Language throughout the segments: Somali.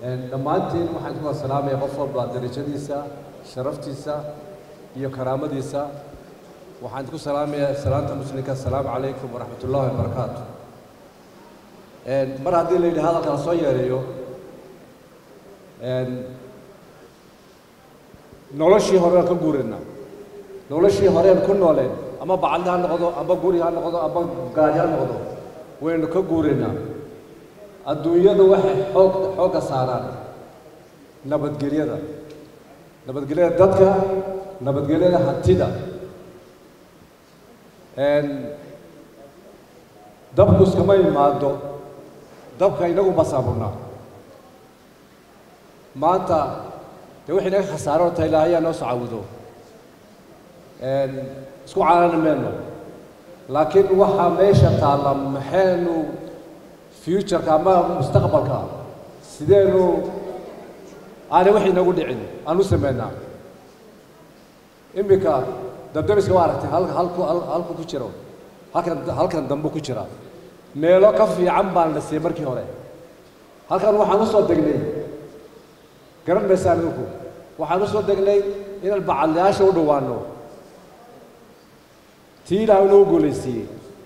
dhammaantiin waxaan ku salaamaya qof walba darajadiisa sharaftiisa iyo karaamadiisa waxaan ku salaamayaa salaanta muslimka asalaamu calaykum waraxmat ullahi wabarakaatu mar haddii la yidhi hadalka la soo yeereeyo noloshii hore aan ka guurayna noloshii horeen ku nooleen ama bacadli ha noqdo ama guri ha noqdo ama gaari ha noqdo waynu ka guuraynaa adduunyadu waxay xoog xoogga saaraan nabadgelyada nabadgelyada dadka nabadgelyada hantida dabku iskama imaado dabka inagu basaaburnaa maanta dee wixii naga khasaaro ta ilaahayaa noo soo cawudo isku caanani mayno laakiin waxaa meesha taalla maxaynu futureka ama mustaqbalka sideenu aanay wax inagu dhicin aan u sameynaa iminka dabdabiska waa aragtay halka halku halku ku jiro halkan halkan dambe ku jira meelo ka fiican baan la siiyey markii hore halkan waxaan usoo degnay garan maysaan idinku waxaan usoo degnay inaan bacadlayaasha u dhowaano tii ilaahay inoo goolaysiiyey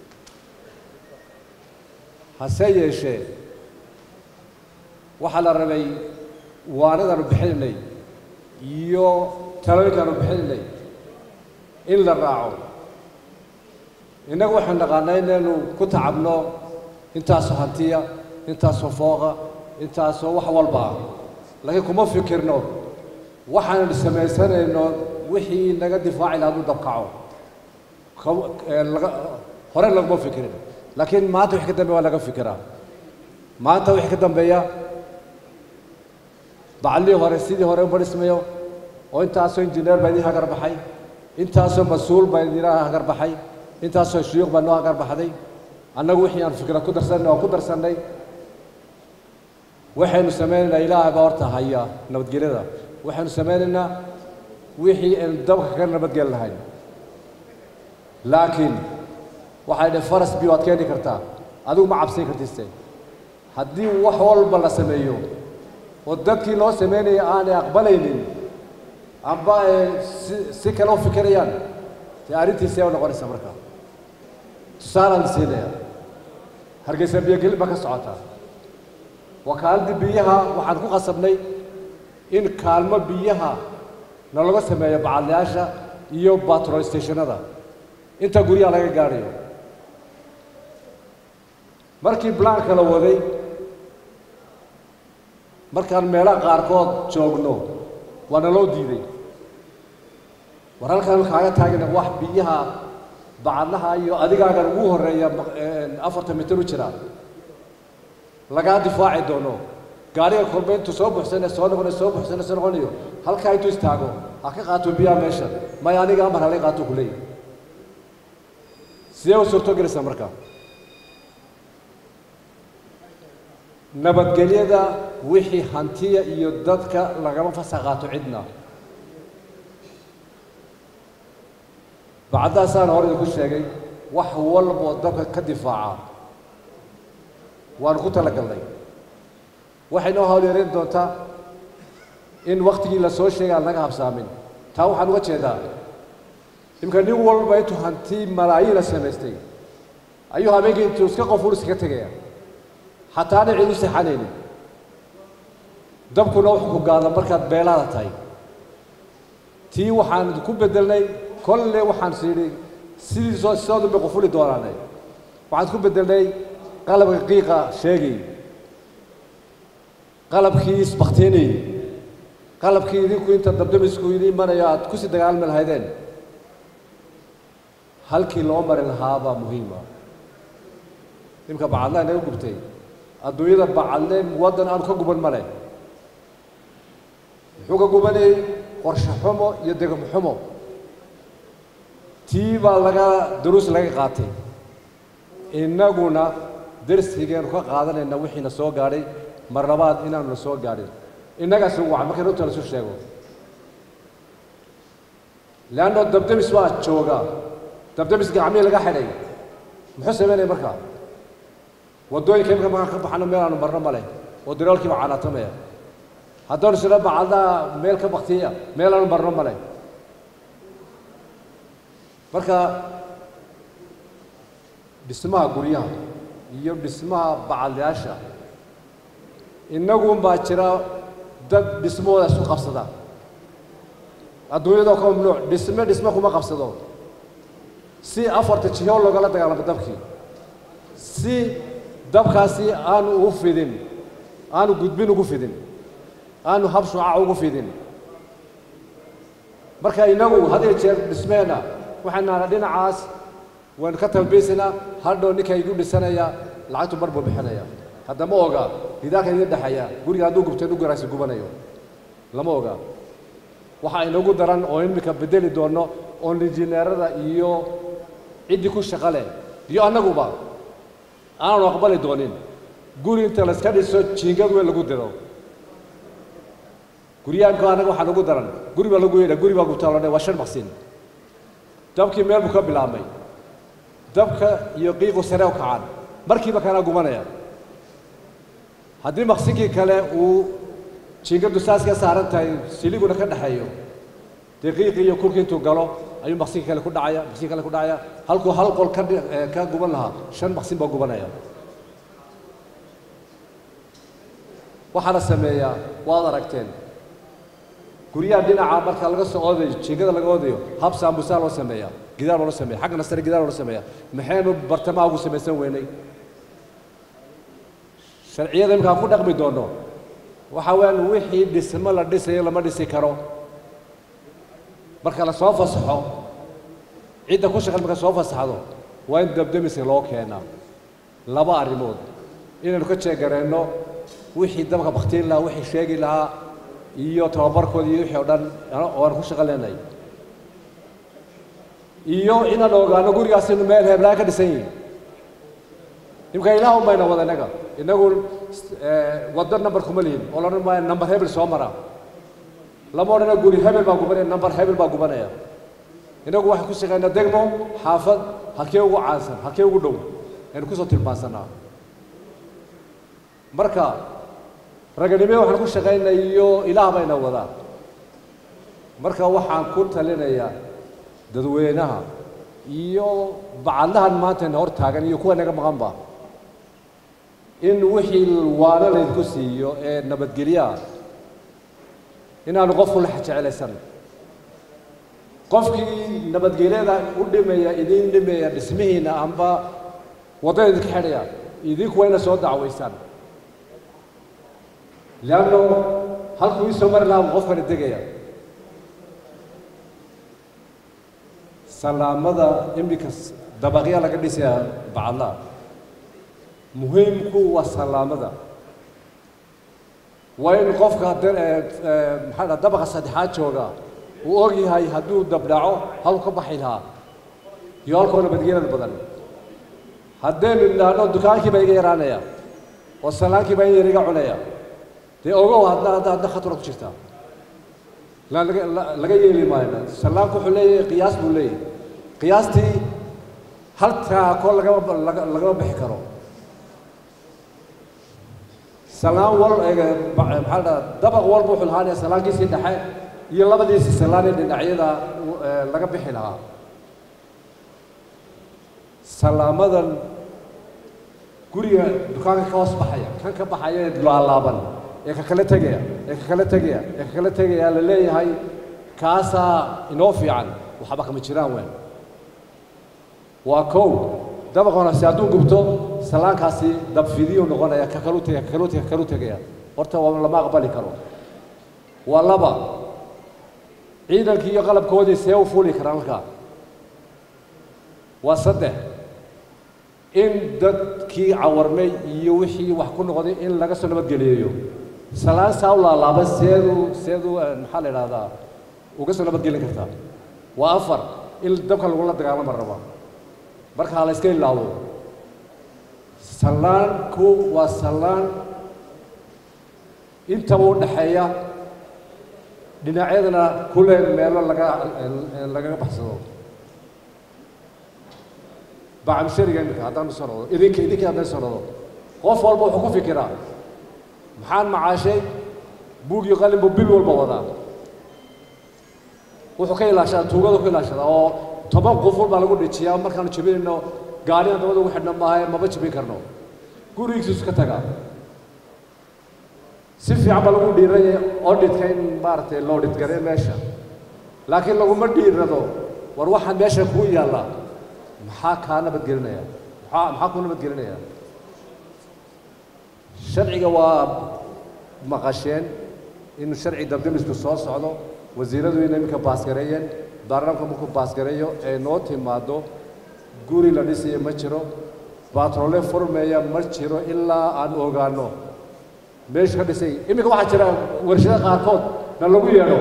hase yeeshee waxaa la rabay waanadaanu bixinaynay iyo talooyinkaanu bixinaynay in la raaco innagu waxaan naqaanaa inaynu ku tacabno intaasoo hantiya intaasoo fooqa intaasoo wax walba ah laakiin kuma fikirno waxaanu samaysanayno wixii naga difaaci lahaa hadduu dabkaco hore laguma fikirin laakiin maanta wixii ka dambeya waa laga fikiraa maanta wixii ka dambeeya bacallihii hore sidii hore uma dhismayo oo intaasoo injineer baa idin hagar baxay intaasoo mas-uul baa idin hagar baxay intaasoo shuyuuq baa noo hagar baxday annagu wixii aan fikra ku darsannay waan ku darsannay waxaynu samaynaynaa ilaahay baa horta haya nabadgelyada waxaynu samaynaynaa wixii aynu dabka ka nabadgeli lahayn laakiin waxay dheh faras biyo waad keeni kartaa adigu ma cabsan kartiste haddii wax walba la sameeyo oo dadkii loo samaynaya aanay aqbalaynin amba ay si si kale u fikirayaan dee arrintiisee u noqonaysaa marka tusaalaan siinaya hargeysa biyogelin baa ka socotaa wakaaladii biyaha waxaan ku qasabnay in kaalmo biyaha nalaga sameeyo bacadlayaasha iyo batrol stationada inta guryaha laga gaadhayo markii blaanka la waday markaan meelaha qaarkood joogno waa naloo diiday war halkaan kaaga taagina wax biyaha bacadlaha iyo adigaagan ugu horreeya afartan mitir u jira lagaa difaaci doono gaariga kolba intuu soo buxsane soo noqonayo soo buxsane soo noqonayo halkaa intuu istaago ha ka qaato biyaha meesha maya aniga amar halay qaato ku leeyahy sidee u suurto gelaysaa marka nabadgelyada wixii hantiya iyo dadka lagama fasa qaato cidna bacdaasaan hore idinku sheegay wax walboo dabka ka difaaca waanu ku talagalnay waxay noo hawlyareyn doontaa in waktigii la soo sheegay aan laga habsaamin taa waxaan uga jeedaa imka nin walba intuu hanti malaayiin la samaystay ayuu habeenkii intuu iska qof uliska ka tegaya xataa ana cid u seexanaynin dabkuna wuxuu ku gaada markaad beelaada tahay tii waxaan ku bedelnay kolle waxaan sidhi sidii soo sidoodu bay qufuli doonaane waxaan ku bedelnay qalabka qiiqa sheegay qalabkii isbaktiinay qalabkii idinku inta dabdamisku idin imanayo aad kusii dagaalmi lahaydeen halkii loo mari lahaabaa muhiima imka bacadlaha inaga gubtay adduunyada bacadle waddan aanu ka guban male muxuu ka gubanayey qorshe xumo iyo degmo xumo tii baa laga duruus laga qaatay innaguna darsigeenu ka qaadanayna wixiina soo gaadhay mar labaad inaanu na soo gaadhin innagaas ugu wacan markay runta lasu sheego leanno dabdamis baa jooga dabdamis gacmihii laga xidhay muxuu samaynaya markaa waddooyinka imika markaan ka baxano meel aanu marno male oo diraalkiiba canaatamaya haddaan isla bacadaha meel ka baktiya meel aanu barno male marka dhismaha guryaha iyo dhismaha bacadyaasha innagun baa jira dad dhismahooda isku qabsada adduunyadoo ka mamnuuc dhisme dhisme kuma qabsado si afarta jiho loogala dagaalamo dabkii si dabkaasi aanu ugu fidin aanu gudbin ugu fidin aanu hab shucac ugu fidin marka innagu had iyo jeer dhismeenna waxaan nahnaa dhinacaas waynu ka talbiisinaa hadhow ninka igu dhisanaya lacagtu mar buu bixinaya haddama oga gidaarka idin dhexeeya guriga hadduu gubto inu garaasi gubanayo lama oga waxaa inagu daran oo imika bedeli doono oon injineerada iyo ciddii ku shaqo leh iyo annaguba aanu aqbali doonin guri inta layska dhiso jiingad weyn lagu diro guryaha imka annaga waxaa nagu daran guri baa lagu yeedha guri baa gubtaa loo waa shan maqsin dabkii meel buu ka bilaabmay dabka iyo qiiqu sare u kacaan markiiba kanaa gubanaya haddii maqsinkii kale uu jiingadu saas ka saaran tahay siliguna ka dhexeeyo dee qiiqii iyo kurkii intuu galo ayuu maqsinkii kale ku dhacaya maqsinkii kale ku dhacaya halkuu hal qol ka ka guban lahaa shan maqsin baa gubanaya waxaa la sameeyaa waad aragteen guryaha dhinaca marka laga soo oodayo jiingada laga oodayo hab saamusaa loo sameeyaa gidaar baa loo sameeya xaggana sare gidaar baa loo sameeya maxaynu bartamaha ugu samaysan weynay sharciyada imika aan ku dhaqmi doono waxa weeyaan wixii dhismo la dhisayo lama dhisi karo marka la soo fasaxo cidda ku shaqan marka soo fasaxdo waa in dabdemiska loo keenaa laba arrimood inaynu ka jeegareenno wixii dabka baktiin lahaa wixii sheegi lahaa iyo tababarkooda iyo wixii o dhan oo aan ku shaqo leenahay iyo inaan ogaano gurigaas inu meel heblaa ka dhisan yihin imka ilaah un bayna wada inaga inagu waddo number kuma lihin oo la odhan maayo number hebel soo mara lama odhana guri hebel baa gubanaya number hebel baa gubanaya inagu waxaan ku shaqaynaa degmo xaafad halkee ugu caansan halkee ugu dhow aynu kusoo tilmaansanaa marka raganime waxaan ku shaqaynaa iyo ilaah bayna wadaa marka waxaan ku talinayaa dadweynaha iyo bacadlahan maantayna hor taagan iyo kuwa naga maqanba in wixii waano laydinku siiyo ee nabadgelyaha inaanu qofku la jecelaysan qofkii nabadgelyada u dhimaya idin dhimaya dhismihiina amba waddada idinka xidhaya idinku waa ina soo dacwaysaan leanno halkuu ii soo mari lahaa qofkani degaya salaamada iminka dabaqya laga dhisaya bacadlaha muhiimku waa salaamada waa in qofka maxaa dhaa dabaqa saddexaad jooga uu og yahay hadduu dabdhaco halku ka baxi lahaa iyo halkoo nabadgelyada badan haddaynu idhaahno dukaankii baa iga yaraanaya oo salaankii baa in yar iga cunaya dee ogow hadna hadda hadna khatura ku jirtaa la laga laga yeeli maayo salaanku wuxuu leeyahay qiyaas buu leeyahay qiyaastii halkaa koo lagama laga lagama bixi karo salaan wal maxaa dhaa dabaq walba wuxuu lahaanaya salaankiisii dhexe iyo labadiisii salaanee dhinacyada laga bixi lahaa salaamadan guriga dukaanka ka hoos baxaya kan ka baxaya ee laalaaban ee ka kala tegaya ee ka kala tegaya ee ka kala tegaya la leeyahay kaasaa inoo fiican waxba kama jiraan weyn waa kow dabaqoonasi hadduu gubto salaankaasi dabfidiyu noqonaya ka kalu tegaya ka kalu tegaya ka kalu tegaya horta waa lama aqbali karo waa laba ciidankii iyo qalabkoodii see u fuuli karaan halkaa waa saddex in dadkii cawarmay iyo wixii wax ku noqday in laga soo nabadgeliyeeyo salaan saa u laalaaba seedu seedu maxaa la idhahdaa uga soo nabadgelin kartaa waa afar in dabka lagula dagaalama raba marka ha la iska ilaawo salaanku waa salaan intaba u dhexeeya dhinacyadana kule meelo laga lagaga baxsado bacamshariga iminka haddaan soo noqdo idinka idinka haddaan soo noqdo qof walba wuxuu ku fikiraa maxaan macaashay buug iyo qalin buu bil walba wadaa wuxuu ka ilaashadaa tuugada ku ilaashadaa oo toban quful baa lagu dhijiyaa markaanu jebinayno gaarigan dabada ugu xidhna maaha maba jebin karno gurigiisu ka tagaa si fiican baa lagu dhiiraya odhitka in maaragtay loo dhidgare meesha laakiin laguma dhiirado war waxaan meesha kuu yaalla maxaa kaa nabadgelinaya maxaa maxaa kuu nabadgelinaya sharciga waa maqasheen in sharci dabdamisku soo socdo wasiiradu inay iminka baasgareeyeen baarlamaanka markuu baasgareeyo ee noo timaado guri la dhisayo ma jiro baatroole furmeeya ma jiro ilaa aan ogaano meeshu ka dhisay iminka waxaa jira warshado qaarkood na lagu yeedho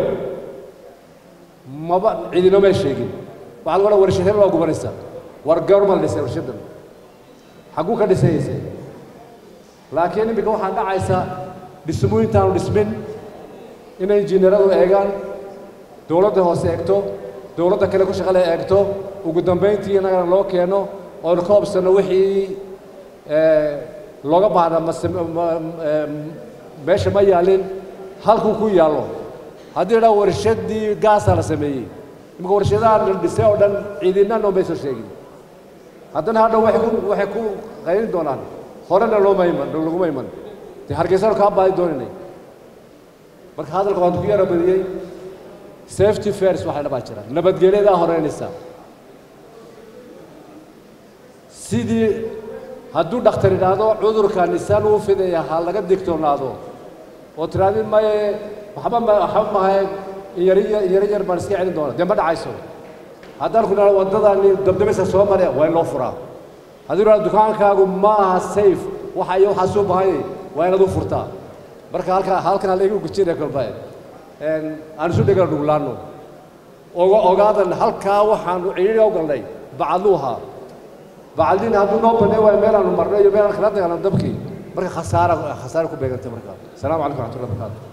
maba cidinoma sheegin waxaa lagu odhan warshad hebel waa gubanaysa war goorma la dhisay warshadan xagguu ka dhisayayse laakiin iminka waxaa dhacaysa dhismooyintaanu dhismin inay injineeradu eegaan dowladda hoose eegto dowladda kale ku shaqale eegto ugu dambayntii innagana loo keeno oonu ka hobsano wixii looga baahda mase meesha ma yaalin halkuu ku yaallo haddii idhaa warshadii gaasaa la sameeyey imika warshadaha la dhisay oo dhan ciidina noomay soo sheegin haddana hadha waxay ku waxay ku qaynin doonaan horena looma iman laguma iman dee hargeysanu kaa baadi dooninay marka hadalka waan ku yara badiyey safety fairs waxay dhabaa jira nabadgelyadaa horeynaysa sidii hadduu dhakhtar idhaahdo cudurka nisaan uu fidaya ha laga digtoonaado oo tiraadi maye waxba ma waxba mahaye inyari inyari yar baan iska celin doona dee ma dhacayso haddaan ku idhahdo waddadani dabdabaysa soo mare waa in loo furaa hadduu idhahdo dukaankaagu ma aha safe waxa iyo waxaa suu bahayay waa inaad u furtaa marka halka halkan halaygu gujinaya kolba aan isu dhegala dhuglaano oga ogaadan halkaa waxaanu cidhiidhi u galnay bacadluu ahaa bacadliina hadduu noo banay waayo meel aanu marno iyo meel aan kala dagaalano dabkii marka khasaara khasaara ku beegantay marka asalaamu calaykum raxmatullahi barakaatu